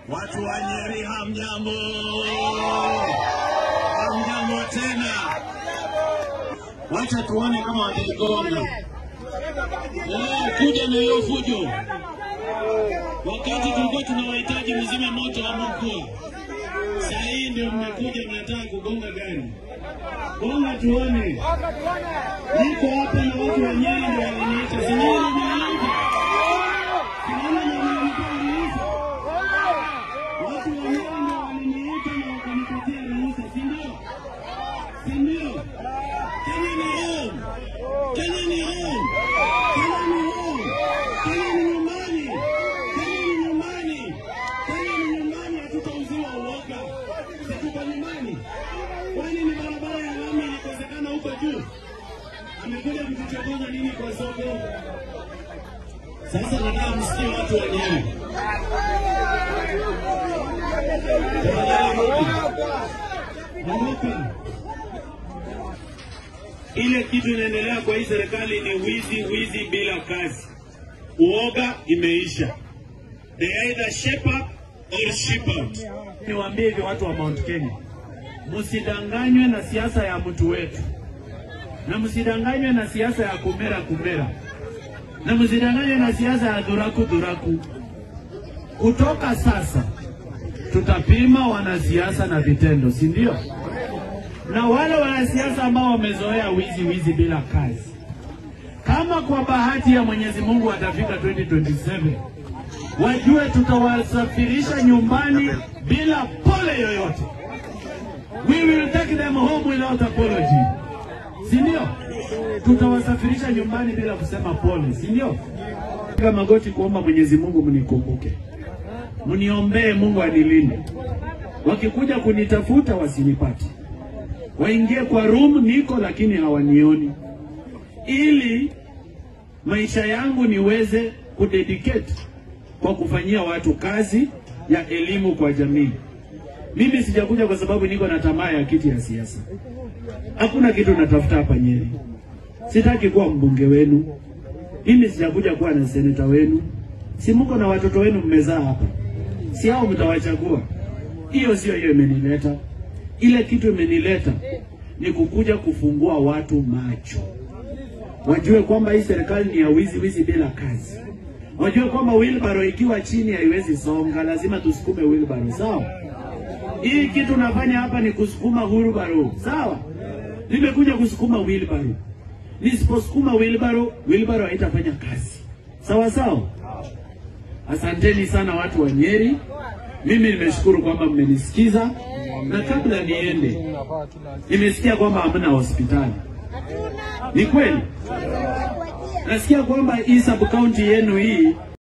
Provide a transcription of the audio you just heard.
Watu wa Nyeri hamjambo, hamjambo tena. Wacha tuone kama wataigonga. Eh, kuja na hiyo fujo. Wakati tulikuwa tunawahitaji mzime moto wa mkuu, saa hii ndio mmekuja mnataka kugonga gari. Gonga tuone. Niko hapa na watu wa Nyeri ndio waliniita. Si Nyeri mnaanza? Sinaona ndio mnanipa ruhusa. Watu wa Nyeri ndio waliniita na wakanipatia ruhusa, si ndio? Si ndio? Kenya ni home. Kenya ni home. Kenya ni home. Kenya ni nyumbani. Kenya ni nyumbani. Kenya ni nyumbani, hatutauziwa uoga. Si tuko nyumbani? Kwani ni barabara ya lami ilikosekana huko juu? Amekuja kutuchokoza nini kwa soko? Sasa nataka msikie watu wa Nyeri. Tafadhali rudi. Ondoka. Ile kitu inaendelea kwa hii serikali ni wizi, wizi bila kazi. Uoga imeisha. They either shape up or ship out. Niwaambie hivi watu wa Mount Kenya, msidanganywe na siasa ya mtu wetu, na msidanganywe na siasa ya kumera kumera, na msidanganywe na siasa ya dhuraku dhuraku. Kutoka sasa tutapima wanasiasa na vitendo, si ndio? Na wale wanasiasa ambao wamezoea wizi wizi bila kazi, kama kwa bahati ya Mwenyezi Mungu watafika 2027 wajue tutawasafirisha nyumbani bila pole yoyote. We will take them home without apology, si ndio? Tutawasafirisha nyumbani bila kusema pole, si ndio? Piga magoti kuomba Mwenyezi Mungu mnikumbuke, mniombee Mungu anilinde. Wakikuja kunitafuta wasinipate, waingie kwa room niko, lakini hawanioni, ili maisha yangu niweze kudedicate kwa kufanyia watu kazi ya elimu kwa jamii. Mimi sijakuja kwa sababu niko na tamaa ya kiti ya siasa. Hakuna kitu natafuta hapa Nyeri. Sitaki kuwa mbunge wenu. Mimi sijakuja kuwa na seneta wenu. Si mko na watoto wenu mmezaa hapa, si hao mtawachagua? Hiyo sio hiyo imenileta. Ile kitu imenileta ni kukuja kufungua watu macho, wajue kwamba hii serikali ni ya wizi wizi bila kazi wajue kwamba wheelbarrow ikiwa chini haiwezi songa, lazima tusukume wheelbarrow. Sawa, hii kitu nafanya hapa ni kusukuma wheelbarrow. Sawa, nimekuja kusukuma wheelbarrow. Nisiposukuma wheelbarrow, wheelbarrow haitafanya kazi. Sawa sawa. Asanteni sana watu wa Nyeri, mimi nimeshukuru kwamba mmenisikiza, na kabla niende, nimesikia kwamba hamna hospitali. Ni kweli? Nasikia kwamba hii sub county yenu hii